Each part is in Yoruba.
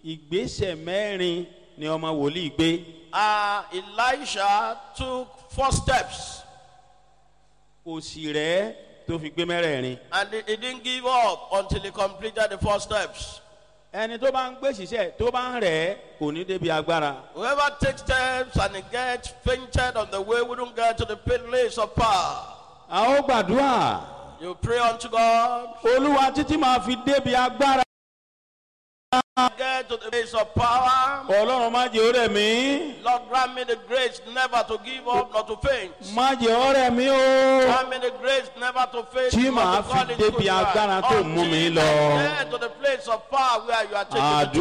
ìgbésẹ̀ mẹ́rin ni ọmọ wòlíì gbé Uh, Elisha took four steps kò sì rẹ́ tó fi gbé mẹ́rẹ̀ẹ̀rin. and he, he didn't give up until he completed the four steps. ẹni tó bá ń gbé ṣiṣẹ́ tó bá ń rẹ̀ kò ní débi agbára. Whoever takes steps and he gets fainted on the way wouldn't get to the place of power. a ó gbàdúrà You pray unto God, olúwa títí máa fi débi agbára. get to the place of power. ọlọ́run má jẹ́ ọ̀rẹ́ mi Lord, grant me the grace never to give up, not to faint. má jẹ́ ọ̀rẹ́ mi o. Grant me the grace never to faint. Tí not màá to fi fall into débi good agbára life. tó mú mi Until lọ. I get to the place of power where you are taking me to.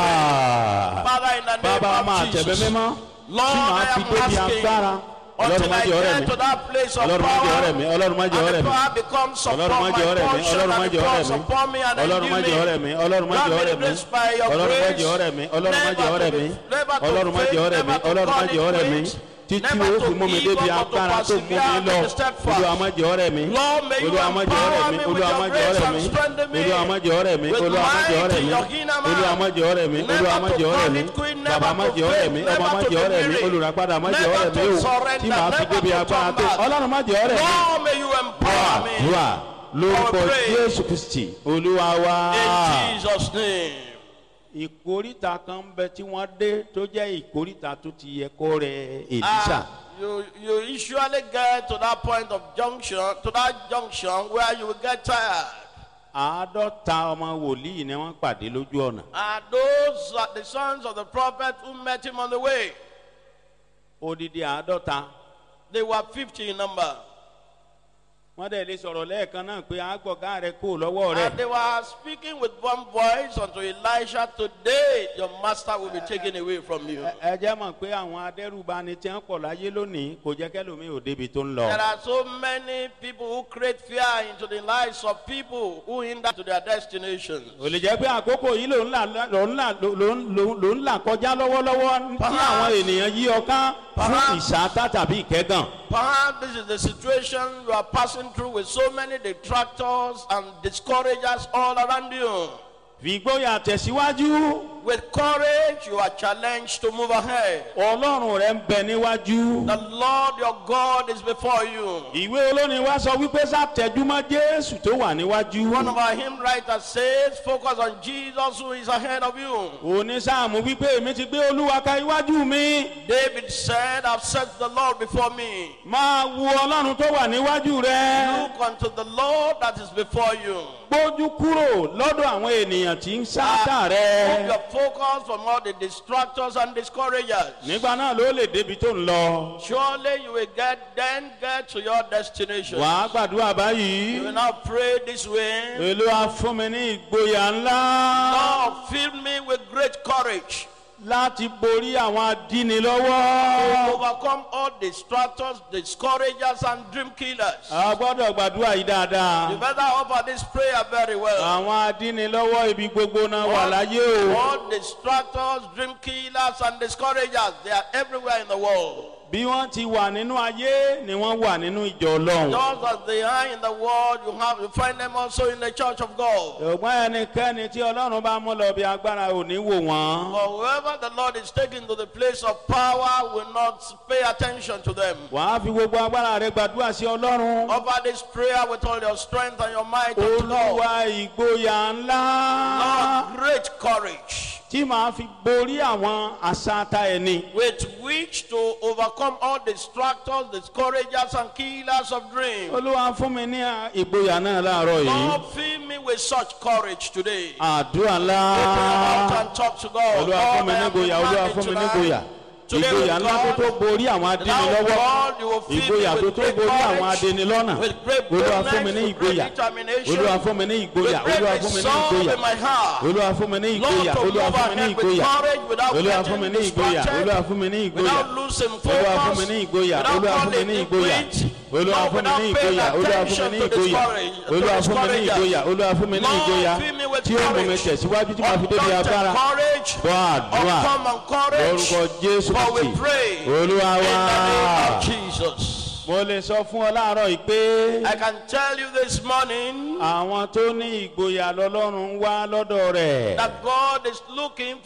àdúrà Father, in the name bàbá of máa tẹ̀bẹ́ Jesus. mímọ́ Lord, tí màá I fi am débi asking agbára. ọlọ́run until má I jẹ́ ọ̀rẹ́ get mi to that place of ọlọ́run má jẹ́ ọ̀rẹ́ power. mi ọlọ́run má jẹ́ And ọ̀rẹ́ the mi power becomes upon ọlọ́run má my jẹ́ ọ̀rẹ́ mi portion ọlọ́run má and jẹ́ it ọ̀rẹ́ falls mi upon me and ọlọ́run má I jẹ́ ọ̀rẹ́ mi ọlọ́run má Grant jẹ́ me the ọ̀rẹ́ mi grace by your ọlọ́run má grace jẹ́ ọ̀rẹ́ mi ọlọ́run má jẹ́ never to ọ̀rẹ́ be- mi never to ọlọ́run má jẹ́ faint, ọ̀rẹ́ mi never to ọlọ́run má fall jẹ́ in ọ̀rẹ́ mi faint, títí never o to fi mú mi give débi up, but to agbára tó mú mi persevere lọ and to step fast. olúwa má jẹ́ ọ̀rẹ́ mi Lord, may you olúwa má jẹ́ ọ̀rẹ́ empower mi me with olúwa your má jẹ́ grace ọ̀rẹ́ and mi strengthen me olúwa má jẹ́ ọ̀rẹ́ mi with olúwa má jẹ́ might ọ̀rẹ́ in mi your inner man. olúwa má jẹ́ ọ̀rẹ́ mi Never olúwa má to jẹ́ ọ̀rẹ́ call mi it quit, bàbá never má to jẹ́ ọ̀rẹ́ mi fail, ọmọ má never to jẹ́ ọ̀rẹ́ be mi weary, olùràpadà má jẹ́ never ọ̀rẹ́ mi to o surrender, tí màá fi never débi to agbára turn tó back. ọlọ́run má jẹ́ ọ̀rẹ́ mi Lord, may you empower me. àdúrà lórúkọ Our praise. jésù kristi olúwa wa. In Jesus' name. ìkórìtà kan ń bẹ tí wọ́n dé tó jẹ́ ìkórìtà tó ti yẹ kó rẹ èlísà. Ah, you, you usually get to that point of junction, to that junction where you will get tired. àádọ́ta ọmọ wòlíì ni wọ́n pàdé lójú ọ̀nà. And those are the sons of the prophet who met him on the way. odidi àádọ́ta. They were 50 in number. wọ́n dẹ̀ lè sọ̀rọ̀ lẹ́ẹ̀kan náà pé àgbọ̀gá rẹ kó lọ́wọ́ rẹ. And they were speaking with one voice unto Elisha, Today your master will be taken away from you. Ẹ- ẹ jẹ́ mọ̀ pé àwọn adẹ́rùbani tí wọ́n pọ̀ láyé lónìí kò jẹ́ kẹ́lòmíì ò débi tó ń lọ. There are so many people who create fear into the lives of people who hinder to their destinations. ò lè jẹ́ pé àkókò yìí ló ń là ló ń là ló ń ló ń là kọjá lọ́wọ́lọ́wọ́ tí àwọn ènìyàn yí ọ ká fún Perhaps- ìṣáátá tàbí ìkẹ́gàn. Perhaps this is the situation you are passing through with so many detractors and discouragers all around you. fìgbóyà tẹ̀síwájú With courage, you are challenged to move ahead. ọlọ́run rẹ ń bẹ níwájú. The Lord your God is before you. ìwé olórin wa sọ wípé sátẹjúmọ́ jésù tó wà níwájú. One of our hymn writers says, Focus on Jesus who is ahead of you. onísáàmù wípé èmi ti gbé olúwa ka iwájú mi. David said, I've set the Lord before me. máa wo ọlọ́run tó wà níwájú rẹ. Look unto the Lord that is before you. gbójú kúrò lọ́dọ̀ àwọn ènìyàn tí ń sáátà Move rẹ. your focus from all the distractors and discouragers. nígbà náà ló lè débi tó ń lọ. Surely you will get then get to your destination. wàá gbàdúrà You will báyìí. now pray this way. olúwa fún mi ní ìgboyà ńlá Lord, fill me with great courage láti borí àwọn to adínilọ́wọ́. overcome all distractors, discouragers, and dream killers. a gbọ́dọ̀ gbàdúrà yìí dáadáa. You better offer this prayer very well. àwọn adínilọ́wọ́ ibi gbogbo náà wà láyé o. All distractors, dream killers, and discouragers, they are everywhere in the world. bí wọ́n ti wà nínú ayé ni wọ́n wà nínú ìjọ ọlọ́run. Just as they are in the world, you have you find them also in the church of God. ṣùgbọ́n ẹnikẹ́ni tí ọlọ́run bá mú lọ bí agbára ò ní wò wọ́n. For whoever the Lord is taking to the place of power will not pay attention to them. wàá fi gbogbo agbára rẹ gbàdúrà sí ọlọ́run. Offer this prayer with all your strength and your might unto God. olúwa ìgboyà ńlá Lord, great courage tí màá fi borí àwọn àṣàtà ẹni. with which to overcome all distractors, discouragers, and killers of dreams. olúwa fún mi ní ìgboyà náà láàárọ̀ yìí. Lord, fill me with such courage today. àdúrà Open your mouth ńlá. and talk to God. olúwa fún Lord, mi I ní am ìgboyà olúwa demanding fún mi ní tonight. ìgboyà. Today ìgboyà with ńlá tó tó God, borí àwọn Now, adínilọ́wọ́. God, you will fill ìgboyà me tó with tó great borí àwọn courage, adínilọ́nà. with great olúwa fún mi boldness, ní with great ìgboyà. determination, olúwa fún mi ní ìgboyà. with great olúwa fún mi ní resolve ìgboyà. in my heart. olúwa fún mi ní Lord, ìgboyà. to olúwa move fún mi ní ahead with ìgboyà. courage without olúwa fún mi getting ní ìgboyà. distracted, olúwa fún mi ní ìgboyà. without losing olúwa fún mi focus, ní ìgboyà. without olúwa fún mi calling ní it ìgboyà. quit, olúwa Lord, fún mi ní without paying ìgboyà. olúwa fún mi attention ní to ìgboyà. discourage- to olúwa fún mi ní discouragers. ìgboyà. olúwa fún mi ní Lord, ìgboyà. fill me with tí ó mú mi courage. tẹ̀síwájú tí màá fi débi Undaunted agbára. courage, gbọ́ àdúrà uncommon courage, lórúkọ jésù for we kristi. pray olúwa in wá. the name of Jesus. mo lè sọ fún ọ láàárọ̀ yìí pé I can tell you this morning àwọn tó ní ìgboyà lọ́lọ́run ń wá lọ́dọ̀ rẹ̀. that God is looking